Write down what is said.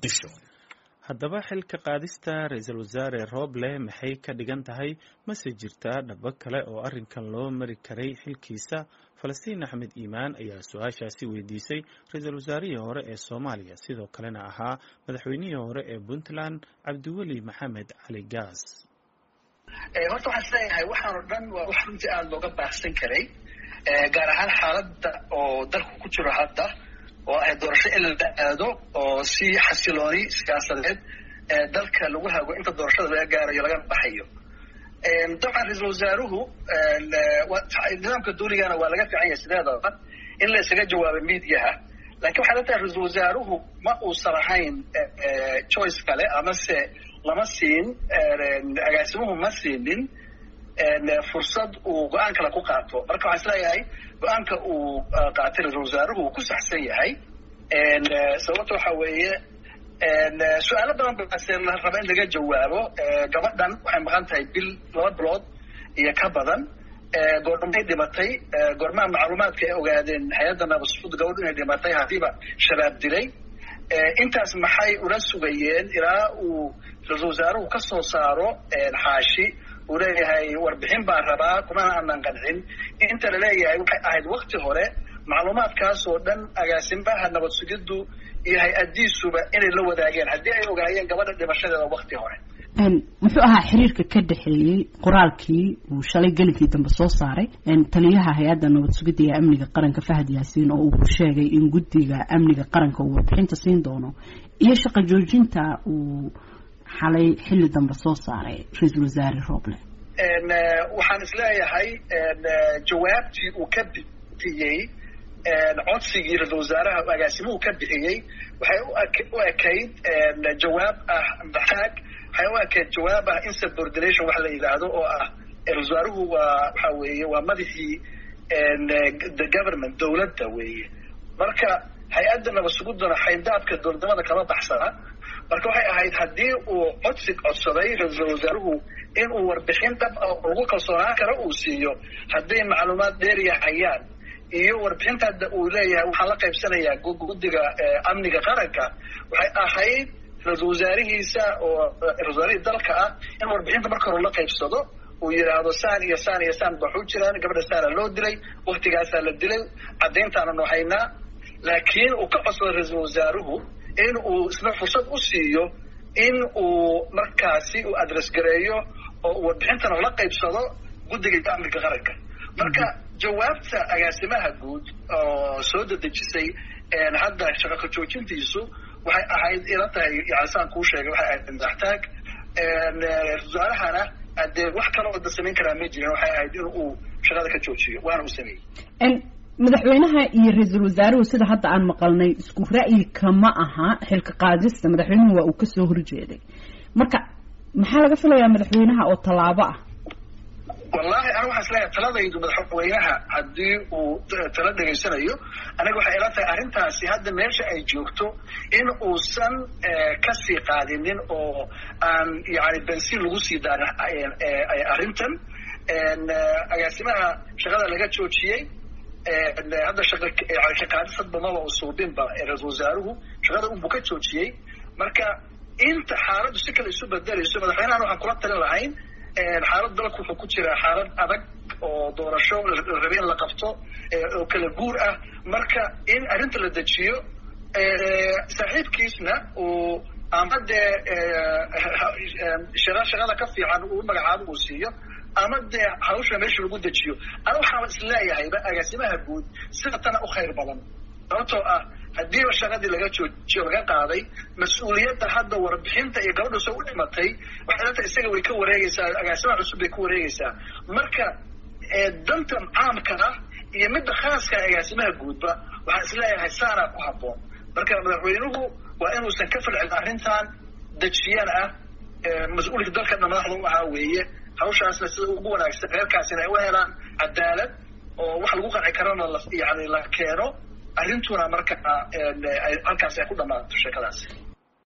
muqdisho haddaba xilka qaadista ra-iisul wasaare rooble maxay ka dhigan tahay mase jirtaa dhabo kale oo arrinkan loo mari karay xilkiisa falastiin axmed iimaan ayaa su-aashaasi weydiisay ra-iisul wasaarihii hore ee soomaaliya sidoo kalena ahaa madaxweynihii hore ee puntland cabdiweli maxamed cali gaas horta waxaan isleeyahay waxaan oo dhan waa wax runtii aada looga baahsan karay gaar ahaan xaaladda oo dalku ku jiro hadda oo ay doorasho in la aado oo si xasilooni siyaasadeed dalka lagu hago inta doorashada laga gaarayo lagana baxayo dabcan ra-iisul wasaaruhu nidaamka duuligana waa laga fiican yahay sideedaba in la isaga jawaabo mediaha lakin waxay la tahay ra-iisul wasaaruhu ma uusan ahayn choice kale amase lama siin agaasimuhu ma siinin fursad uu go-aan kale ku qaato marka waxaan isleeyahay go-aanka uu qaatay ra-isul wasaaruhu uu ku saxsan yahay sababta waxa weeye su-aalo badan base la raba in laga jawaabo gabadhan waxay maqan tahay bil laba bilood iyo ka badan goormay dhimatay goormaha macluumaadka ay ogaadeen hay-adda nabasud gabadhu inay dhimatay haddiiba shabaab dilay intaas maxay ula sugayeen ilaa uu ra-isul wasaaruhu ka soo saaro xaashi uu leeyahay warbixin baan rabaa kumana aanan qancin inta la leeyahay waxay ahayd wakti hore macluumaadkaas oo dhan agaasimaha nabad sugiddu iyo hay-adiisuba inay la wadaageen haddii ay ogaayeen gabadha dhimashadeeda wakti hore muxuu ahaa xiriirka ka dhexeeyey qoraalkii uu shalay gelinkii dambe soo saaray taliyaha hay-adda nabad sugidda ee amniga qaranka fahad yaasiin oo uu sheegay in guddiga amniga qaranka uu warbixinta siin doono iyo shaqo joojinta uu xalay xilli dambe soo saaray ra-iisul wasaare roble waxaan isleeyahay jawaabtii uu ka bixiyey codsigii ra-isul wasaaraha agaasimuhu ka bixiyey waxay u ekayd jawaab ah maxaag waxay u ekayd jawaab ah insubordination wax la yidhaahdo oo ah ra-isul wasaaruhu waa waxa weeye waa madaxii the government dowladda weeye marka hay-adda nabadsugudduna xayndaabka dowladnimada kama baxsana marka waxay ahayd haddii uu codsi codsaday ra-iisul wasaaruhu in uu warbixin dhab ah oo lagu kalsoonaan karo uu siiyo hadday macluumaad dheeriya hayaan iyo warbixinta hadda uu leeyahay waxaan la qaybsanayaa guddiga amniga qaranka waxay ahayd ra-iisul wasaarihiisa oo ra-isul wasaarihii dalka ah in warbixinta marka hore la qaybsado uu yidhaahdo saan iyo saan iyo saan baxuu jiraan gabadha saana loo dilay waktigaasaa la dilay caddayntaananu haynaa laakiin uu ka codsado ra-iisul wasaaruhu in uu isna fursad u siiyo in uu markaasi uu adress gareeyo oo uu warbixintana la qaybsado guddiga amniga qaranka marka jawaabta agaasimaha guud oo soo dedejisay hadda shaqaka joojintiisu waxay ahayd ila tahay yani saan kuu sheegay waxay ahayd madaxtaag wasaarahana dee wax kale oo da samayn karaa ma jirin waxay ahayd in uu shaqada ka joojiyo waana uu sameeyey madaxweynaha iyo ra-iisul wasaaruhu sida hadda aan maqalnay isku ra'yi kama aha xilka qaadista madaxweynuhu waa uu kasoo horjeeday marka maxaa laga filayaa madaxweynaha oo tallaabo ah wallahi aniga waxaan isleeyahay taladaydu madaxweynaha haddii uu tala dhegaysanayo aniga waxay ila tahay arrintaasi hadda meesha ay joogto in uusan kasii qaadinin oo aan yani bensiin lagu sii daarin arrintan agaasimaha shaqada laga joojiyey hadda shaqa yani shaqaadis hadba maba usuubinba ra-iisul wasaaruhu shaqada unbuu ka joojiyey marka inta xaaladdu si kale isu bedelayso madaxweynahan waxaan kula talin lahayn xaalad dalku wuxuu ku jiraa xaalad adag oo doorasho la rabay in la qabto oo kala guur ah marka in arrinta la dejiyo saaxiibkiisna uu ama dee shaqa shaqada ka fiican uu magacaabo uu siiyo ama dee hawsha meesha lagu dejiyo ana waxaan isleeyahayba agaasimaha guud sida tana u khayr badan sababtoo ah haddiiba shaqadii laga joojiyo laga qaaday mas-uuliyadda hadda warbixinta iyo gabadha soo u dhimatay waxay latahay isaga way ka wareegaysaa agaasimaha cusub bay ka wareegaysaa marka danta caamka ah iyo midda khaaska agaasimaha guudba waxaan isleeyahay saanaa ku habboon marka madaxweynuhu waa inuusan ka falcin arrintan dejiyana ah mas-uulka dalka dhan madaxda u ahaa weeye hawshaasna sida ugu wanaagsan reerkaasina ay u helaan cadaalad oo wax lagu qanci karana yani la keeno arrintuna marka halkaas ay ku dhammaato sheekadaas